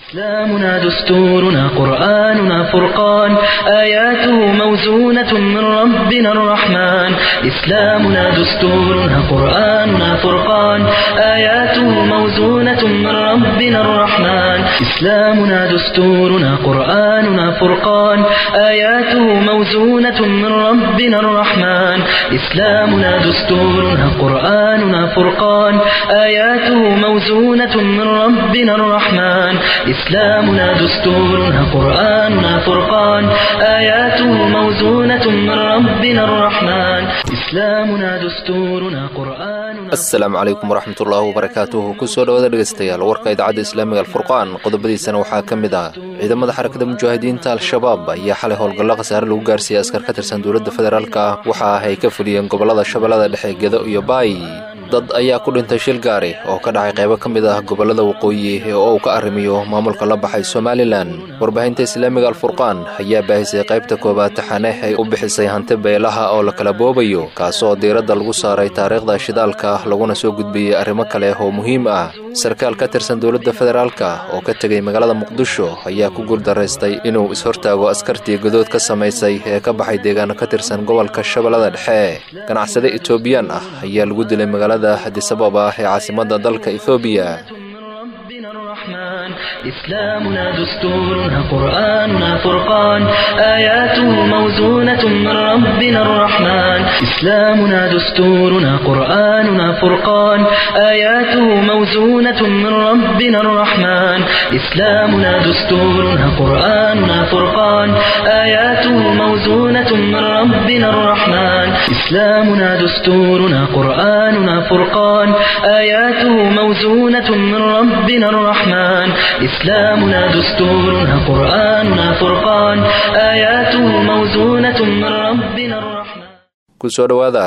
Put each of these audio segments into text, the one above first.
إسلامنا دستورنا قرآننا فرقان آياته موزونة من ربنا الرحمن إسلامنا دستورنا قرآننا فرقان آياته موزونة من ربنا الرحمن إسلامنا دستورنا قرآننا فرقان آياته موزونة من ربنا الرحمن إسلامنا دستورنا قرآننا فرقان آياته موزونة من ربنا الرحمن إسلامنا دستورنا قرآننا فرقان آياته موزونة من ربنا الرحمن إسلامنا دستورنا قرآننا asalaamu calaykum waraxmatullaahi wabarakaatuhu kusoo dhawaada dhegaystayaal warka idaacadda islaamiga alfurqaan qodobadiisana waxaa ka mid ah ciidamada xarakada mujaahidiinta al-shabaab ayaa xalay howlgallo khasaare lagu gaarsiiyey askar ka tirsan dowladda federaalk ah waxa ah ay ka fuliyeen gobollada shabeellada dhexe gedo iyo baay dad ayaa ku dhintay shil gaari oo ka dhacay qaybo ka mid ah gobollada waqooyi ee oo uu ka arrimiyo maamulka la baxay somalilan warbaahinta islaamiga alfurqaan ayaa baahisay qaybta koowaad taxane ay u bixisay hanti beelaha oo la kala boobayo kaasoo diiradda lagu saaray taariikhda shidaalka laguna soo gudbiyey arrimo kale oo muhiim ah sarkaal ka tirsan dowladda federaalka oo ka tegay magaalada muqdisho ayaa ku guuldaraystay inuu is-hortaago askartii godood ka samaysay ee ka baxay deegaano ka tirsan gobolka shabeellada dhexe ganacsade etoobiyaan ah ayaa lagu dilay magaalada hadisababa ee caasimadda dalka ethoobiya ربنا الرحمن إسلامنا دستورنا قرآننا فرقان آياته موزونة من ربنا الرحمن إسلامنا دستورنا قرآننا فرقان آياته موزونة من ربنا الرحمن إسلامنا دستورنا قرآننا فرقان آياته موزونة من ربنا الرحمن إسلامنا دستورنا قرآننا فرقان آياته موزونة من ربنا الرحمن إسلامنا دستورنا قرآننا فرقان آياته موزونة من ربنا الرحمن kusoo dhowaada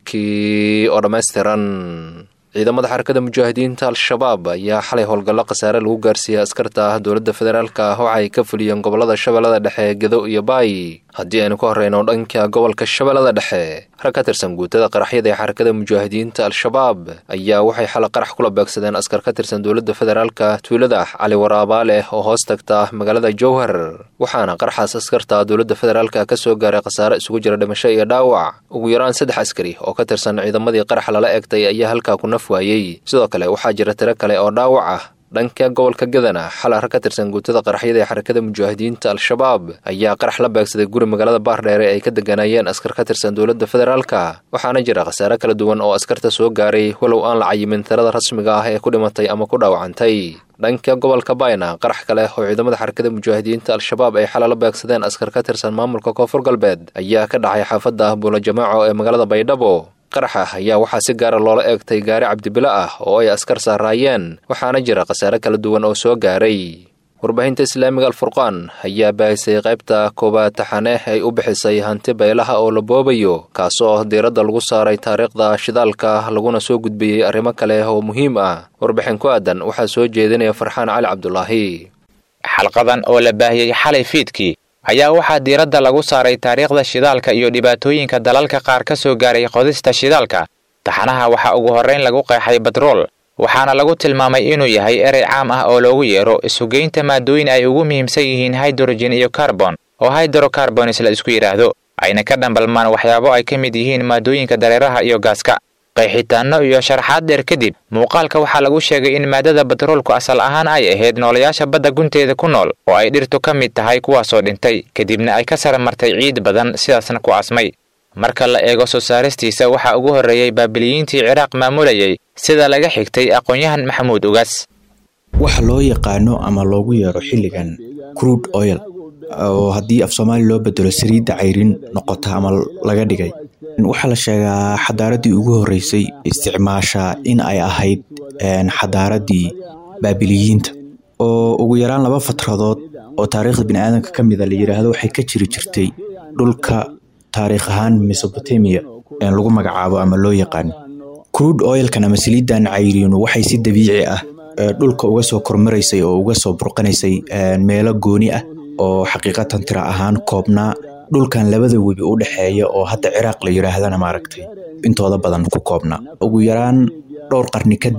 warkii oo dhammaystiran ciidamada xarakada mujaahidiinta al-shabaab ayaa xalay howlgallo khasaare lagu gaarsiiyey askarta dowladda federaalk ah waxa ay ka fuliyeen gobollada shabeellada dhexe gedo iyo baay haddii aynu ka horreyno dhanka gobolka shabeellada dhexe rag ka tirsan guutada qaraxyada ee xarakada mujaahidiinta al-shabaab ayaa waxay xalay qarax kula beegsadeen askar ka tirsan dowladda federaalka tuulada cali waraabaale oo hoos tagta magaalada jowhar waxaana qaraxaas askarta dowladda federaalka ka soo gaaray khasaare isugu jira dhimasho iyo dhaawac ugu yaraan saddex askari oo ka tirsan ciidamadii qarax lala egtay ayaa halkaa ku naf waayey sidoo kale waxaa jira tiro kale oo dhaawac ah dhanka gobolka gadana xalay rag ka tirsan guutada qaraxyada ee xarakada mujaahidiinta al-shabaab ayaa qarax la beegsaday guri magaalada baardheere ay ka deganaayeen askar ka tirsan dowladda federaalka waxaana jira khasaare kala duwan oo askarta soo gaaray walow aan la cayimin tirada rasmiga ah ee ku dhimatay ama ku dhaawacantay dhanka gobolka bayna qarax kale oo ciidamada xarakada mujaahidiinta al-shabaab ay xalay la beegsadeen askar ka tirsan maamulka koonfur galbeed ayaa ka dhacay xaafadda buula jamaaco ee magaalada baydhabo qaraxa ayaa waxaa si gaara loola eegtay gaari cabdibilo ah oo ay askar saaraayeen waxaana jira khasaare kala duwan oo soo gaaray warbaahinta islaamiga alfurqaan ayaa baahisay qaybta koowaad taxane ay u bixisay hanti beelaha oo la boobayo kaasoo diiradda lagu saaray taariikhda shidaalka laguna soo gudbiyey arrimo kale oo muhiim ah warbixin ku aadan waxaa soo jeedinaya farxaan cali cabdulaahi xalqadan oo la baahiyey xalay fiidkii ayaa waxaa diiradda lagu saaray taariikhda shidaalka iyo dhibaatooyinka dalalka qaar ka soo gaaray qodista shidaalka taxanaha waxaa ugu horrayn lagu qeexay batrool waxaana lagu tilmaamay inuu yahay erey caam ah oo loogu yeero isugeynta maadooyin ay ugu muhiimsan yihiin hydrogen iyo carbon oo hydrocarbonis la isku yidhaahdo ayna ka dhambalmaan waxyaabo ay ka mid yihiin maadooyinka dareeraha iyo gaaska qeexitaanno iyo sharaxaad dheer kadib muuqaalka waxaa lagu sheegay in maadada batroolku asal ahaan ay ahayd noolayaasha badda gunteeda ku nool oo ay dhirtu ka mid tahay kuwaasoo dhintay kadibna ay ka sara martay ciid badan sidaasna ku asmay marka la eego soo saaristiisa waxaa ugu horreeyey baabiliyiintii ciraaq maamulayay sida laga xigtay aqoon-yahan maxamuud ugaas waxa loo yaqaano ama loogu yeero xilligan crude oil oo haddii af soomaali loo bedelo saliidda cayrin noqota ama laga dhigay waxaa la sheegaa xadaaradii ugu horreysay isticmaasha in ay ahayd xadaaradii baabiliyiinta oo ugu yaraan laba fatradood oo taariikhda biniaadanka ka mida la yidhaahdo waxay ka jiri jirtay dhulka taariikh ahaan mesobotamia lagu magacaabo ama loo yaqaano crude oilkan ama saliidan cayriinu waxay si dabiici ah dhulka uga soo kormaraysay oo uga soo burqanaysay meelo gooni ah oo xaqiiqatan tira ahaan koobnaa dhulkan labada webi u dhexeeya oo hadda ciraaq la yidhaahdana maaragtay intooda badan ku koobnaa ugu yaraan dhowr qarni kadib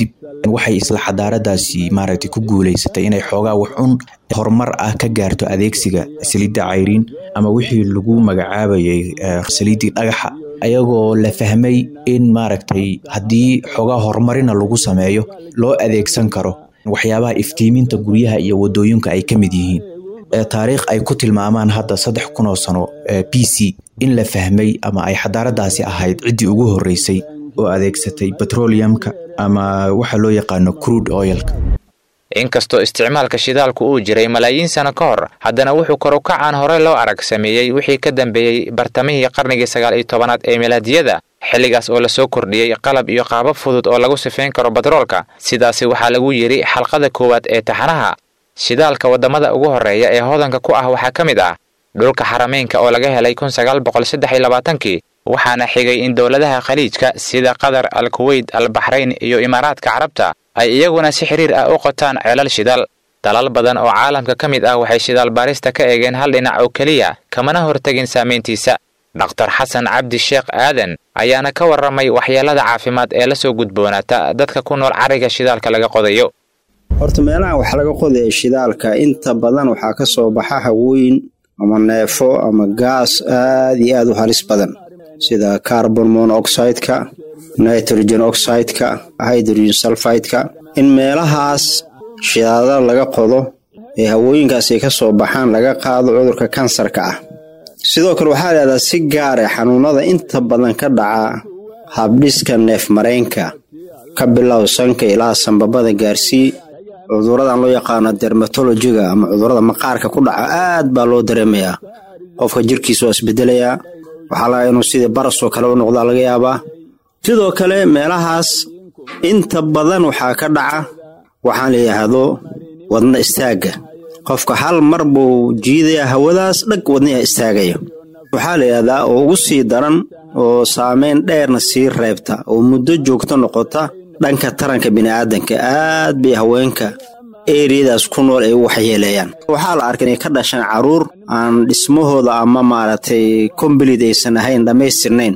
waxay isla xadaaradaasi maaragtay ku guuleysatay inay xoogaa wax un horumar ah ka gaarto adeegsiga saliidda cayriin ama wixii lagu magacaabayay saliiddii dhagaxa ayagoo la fahmay in maaragtay haddii xoogaa horumarina lagu sameeyo loo adeegsan karo waxyaabaha iftiiminta guryaha iyo wadooyinka ay ka mid yihiin taariikh ay ku tilmaamaan hadda saddex kun oo sano b c in la fahmay ama ay xadaaradaasi ahayd ciddii ugu horreysay oo adeegsatay petroleumka ama waxa loo yaqaano crude oilka inkastoo isticmaalka shidaalku uu jiray malaayiin sano ka hor haddana wuxuu korukacaan hore loo arag sameeyey wixii ka dambeeyey bartamihii qarnigii sagaal iyo tobanaad ee milaadiyada xilligaas oo lasoo kordhiyey qalab iyo qaabab fudud oo lagu sifayn karo batroolka sidaasi waxaa lagu yidhi xalqada koowaad ee taxanaha shidaalka waddamada ugu horreeya ee hodanka ku ah waxaa ka mid ah dhulka xarameynka oo laga helay kun sagaal boqol saddex iyo labaatankii waxaana xigay in dowladaha khaliijka sida qatar al kuweyt al baxrayn iyo imaaraadka carabta ay iyaguna si xiriir ah u qotaan ceelal shidaal dalal badan oo caalamka ka mid ah waxay shidaal baarista ka eegeen hal dhinac oo keliya kamana hortegin saamayntiisa dhakhtar xasan cabdi sheekh aadan ayaana ka warramay waxyeelada caafimaad ee la soo gudboonaata dadka ku nool cariga shidaalka laga qodayo horta meelaha wax laga qodaya shidaalka inta badan waxaa ka soo baxa hawooyin ama neefo ama gaas aad iyo aad u halis badan sida carbon monoxideka nitrogen oxideka hydrogen sulfideka in meelahaas shidaadada laga qodo ee hawooyinkaas ay ka soo baxaan laga qaado cudurka kansarka ah sidoo kale waxaa leedaha si gaare xanuunada inta badan ka dhaca habdhiska neef mareenka ka bilow sanka ilaa sanbabada gaarsii cuduradan loo yaqaano dermatologiga ama cudurada maqaarka ku dhaca aad baa loo dareemayaa qofka jirkiisa waa isbedelayaa waxaa laga inuu sidii barasoo kale u noqdaa laga yaabaa sidoo kale meelahaas inta badan waxaa ka dhaca waxaan la yidhaahdo wadna istaagga qofka hal mar buu jiidayaa hawadaas dhag wadniha istaagaya waxaa la yidhahdaa oo ugu sii daran oo saameyn dheerna sii reebta oo muddo joogto noqota dhanka taranka bini'aadanka aad bay haweenka eriyadaas ku nool ay u waxyeeleeyaan waxaa la arkay inay ka dhashaan carruur aan dhismahooda ama maaragtay kombalid aysan ahayn dhammaystirnayn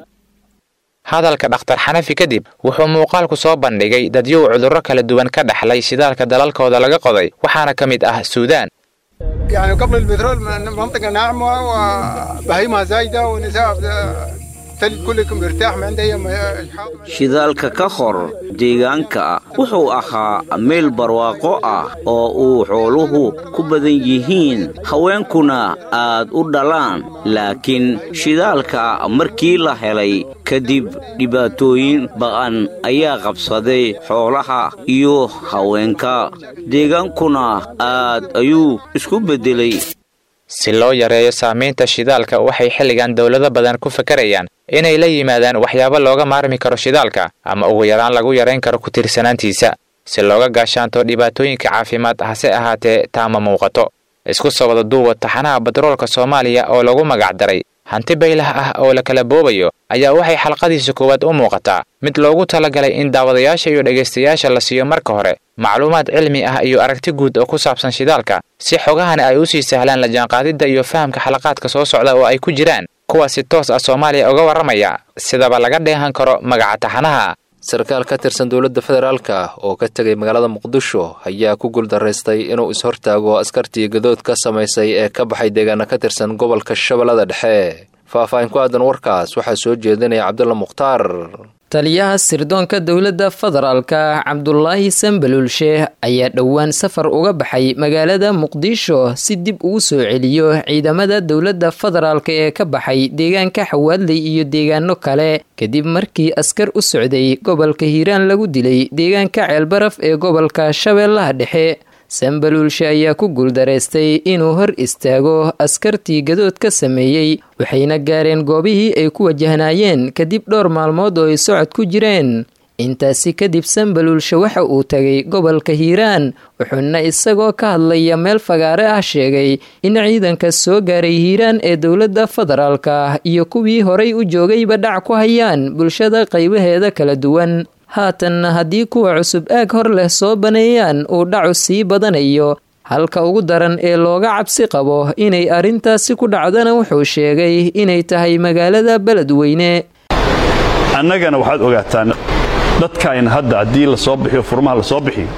hadalka dhakhtar xanafi kadib wuxuu muuqaalku soo bandhigay dadyow cudurro kala duwan ka dhaxlay shidaalka dalalkooda laga qoday waxaana ka mid ah suudaan يعني قبل البترول منطقة ناعمة وبهيمة زايدة ونساء تلج كلكم مرتاح ما عنده أي shidaalka ka hor deegaanka wuxuu ahaa meel barwaaqo ah oo uu xooluhu ku badan yihiin haweenkuna aad u dhalaan laakiin shidaalka markii la helay kadib dhibaatooyin ba'an ayaa qabsaday xoolaha iyo haweenka deegaankuna aad ayuu isku beddelay si loo yareeyo saamaynta shidaalka waxay xilligan dowlado badan ku fakarayaan inay la yimaadaan waxyaabo looga maarmi karo shidaalka ama ugu yaraan lagu yarayn karo ku tiirsanaantiisa si looga gaashaanto dhibaatooyinka caafimaad hase ahaatee taama muuqato isku soo wada duuba taxanaha batroolka soomaaliya oo lagu magacdaray hanti baylah ah oo la kala boobayo ayaa waxay xalqadiisa koowaad u muuqataa mid loogu talagalay in daawadayaasha iyo dhegaystayaasha la siiyo marka hore macluumaad cilmi ah iyo aragti guud oo ku saabsan shidaalka si xogahani ay u sii sahlaan la jaanqaadidda iyo fahamka xalaqaadka soo socda oo ay ku jiraan kuwa si toos ah soomaaliya uga warramaya sidaba laga dheehan karo magaca taxanaha sarkaal ka tirsan dowladda federaalka oo ka tegay magaalada muqdisho ayaa ku guuldaraystay inuu is-hortaago askartii gadood ka samaysay ee ka baxay deegaana ka tirsan gobolka shabeellada dhexe faahfaahin ku aadan warkaas waxaa soo jeedinaya cabdulla mukhtaar taliyaha sirdoonka dowladda federaalka cabdulaahi sambaluul sheeh ayaa dhowaan safar uga baxay magaalada muqdisho si dib ugu soo celiyo ciidamada dowladda federaalk ee ka baxay deegaanka xawaadley iyo deegaano kale kadib markii askar u socday gobolka hiiraan lagu dilay deegaanka ceelbaraf ee gobolka shabeellaha dhexe sambaluulshe ayaa ku guuldaraystay inuu hor istaago askartii gadood ka sameeyey waxayna gaareen goobihii ay ku wajahnaayeen kadib dhowr maalmood oo ay socod ku jireen intaasi kadib sambaluulshe waxa uu tagay gobolka hiiraan wuxuuna isagoo ka hadlaya meel fagaare ah sheegay in ciidanka soo gaaray hiiraan ee dowladda federaalka iyo kuwii horay u joogayba dhac ku hayaan bulshada qaybaheeda kala duwan haatanna haddii kuwa cusub aag hor leh soo baneeyaan uu dhacu sii badanayo halka ugu daran ee looga cabsi qabo inay arrintaasi ku dhacdana wuxuu sheegay inay tahay magaalada beledweyne annagana waxaad ogaataan dadkaayna hadda haddii la soo bixiyo furmaha la soo bixiyo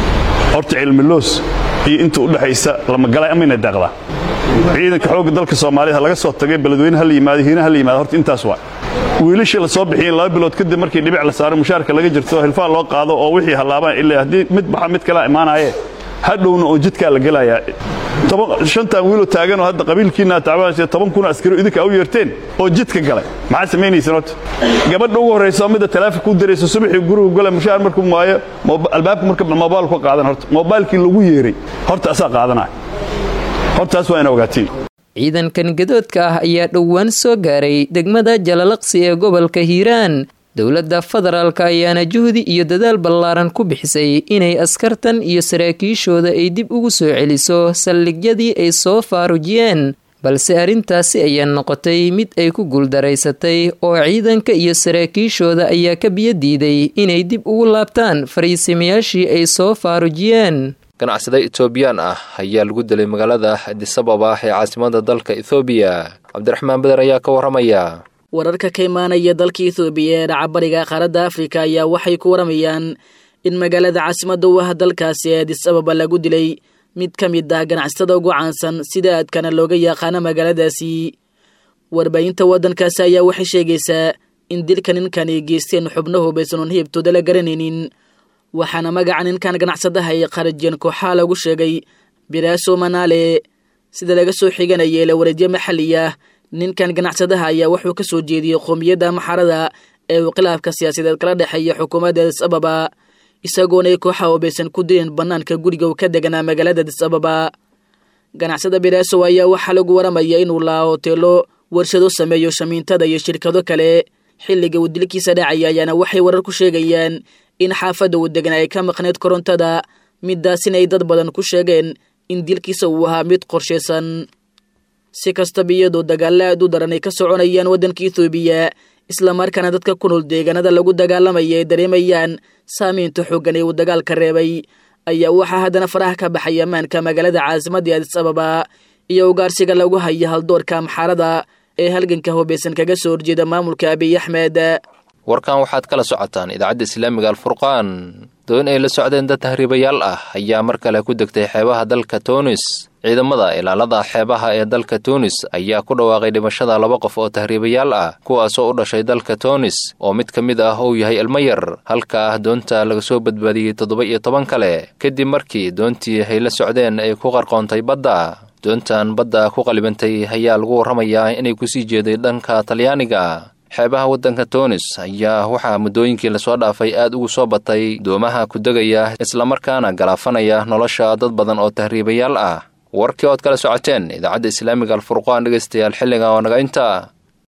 horta cilmiloos iyo inta u dhexaysa lamagalay amayna daaqdaa ciidanka xoogga dalka soomaaliyed ha laga soo tagay beledweyne ha la yimaado hiina ha la yimaado horta intaas waa wiilashii la soo bixiyeen laba bilood kadib markii dhibic la saaro mushaarka laga jirto hilfaa loo qaado oo wixii hallaabaan ilaa haddii mid baxa mid kalaa imaanaaye hadhowna oo jidkaa la gelayaa shantan wiiloo taaganoo hadda qabiilkiina tacbaanaysa toban kun askari idinka u yeerteen oo jidka galay maxaa samaynaysan horta gabadha ugu horraysa oo midda taleefon ku diraysa subaxii gurigu gala mushaar markuu waayo albaabka marka moobaal ku qaadan horta moobaalkii lagu yeeray horta asaa qaadanaya hortaas waa ina ogaatiin ciidankan gadoodka ah ayaa dhowaan soo gaaray degmada jalalaqsi ee gobolka hiiraan dowladda federaalk ayaana juhdi iyo dadaal ballaaran ku bixisay inay askartan iyo saraakiishooda ay dib ugu soo celiso saldhigyadii ay soo faarujiyeen balse arrintaasi ayaa noqotay mid ay ku guuldaraysatay oo ciidanka iyo saraakiishooda ayaa ka biyo diiday inay dib ugu laabtaan fariisimayaashii ay soo faarujiyeen ganacsade etoobiyaan ah ayaa lagu dilay magaalada adisababa ee caasimada dalka ethoobiya cabdiraxmaan beder ayaa ka warramaya wararka ka imaanaya dalka ethoobiya ee dhacabariga qaaradda afrika ayaa waxay ku waramayaan in magaalada caasimada u ah dalkaasi ee adis ababa lagu dilay mid ka mid ah ganacsatada ugu caansan sida aadkana looga yaqaano magaaladaasi warbaahinta waddankaasi ayaa waxay sheegaysaa in dilka ninkani geysteen xubno hubaysan oon hiibtooda la garanaynin waxaana magaca ninkan ganacsadaha ay qarajeen kooxaha lagu sheegay biraaso manaale sida laga soo xiganaya la wareedyo maxalli ah ninkan ganacsadaha ayaa wuxuu ka soo jeediyey qoomiyadda maxarada ee uu khilaafka siyaasadeed kala dhexeeya xukuumadda adis ababa isagoona ay kooxaha hubaysan ku dileen bannaanka guriga uu ka deganaa magaalada adis ababa ganacsada biraaso ayaa waxaa lagu waramaya inuu laa hoteelo warshado sameeyo shamiintada iyo shirkado kale xilliga uu dilkiisa dhacaya ayaana waxay warar ku sheegayaan in xaafadda uu degan ay ka maqneyd korontada midaasina ay dad badan ku sheegeen in dilkiisa uu ahaa mid qorshaysan si kastaba iyadoo dagaalla aad u daran ay ka soconayaan waddanka ethoobiya islamarkaana dadka ku nool deegaanada lagu dagaalamaya ay dareemayaan saamaynta xooggan ee uu dagaalka reebay ayaa waxaa haddana faraha ka baxay ammaanka magaalada caasimadda adis ababa iyo ugaarsiga lagu haya haldoorka amxaarada ee halganka hubaysan kaga soo horjeeda maamulka abiy axmed warkan waxaad kala socotaan idaacadda islaamiga alfurqaan doon ay la socdeen dad tahriibayaal ah ayaa mar kale ku degtay xeebaha dalka tunis ciidamada ilaalada xeebaha ee dalka tunis ayaa ku dhawaaqay dhimashada laba qof oo tahriibayaal ah kuwaasoo u dhashay dalka tunis oo mid ka mid ah uu yahay ilmo yar halka ah doonta laga soo badbaadiyey toddoba iyo toban kale kadib markii doontii ay la socdeen ay ku qarqoontay badda doontan badda ku qalibantay ayaa lagu warramayaa inay kusii jeeday dhanka talyaaniga xeebaha waddanka tunis ayaa waxaa muddooyinkii lasoo dhaafay aad ugu soo batay doomaha ku degaya islamarkaana galaafanaya nolosha dad badan oo tahriibayaal ah warkii ood kala socoteen idaacadda islaamiga alfurqaan dhegaystayaal xilliga oo naga inta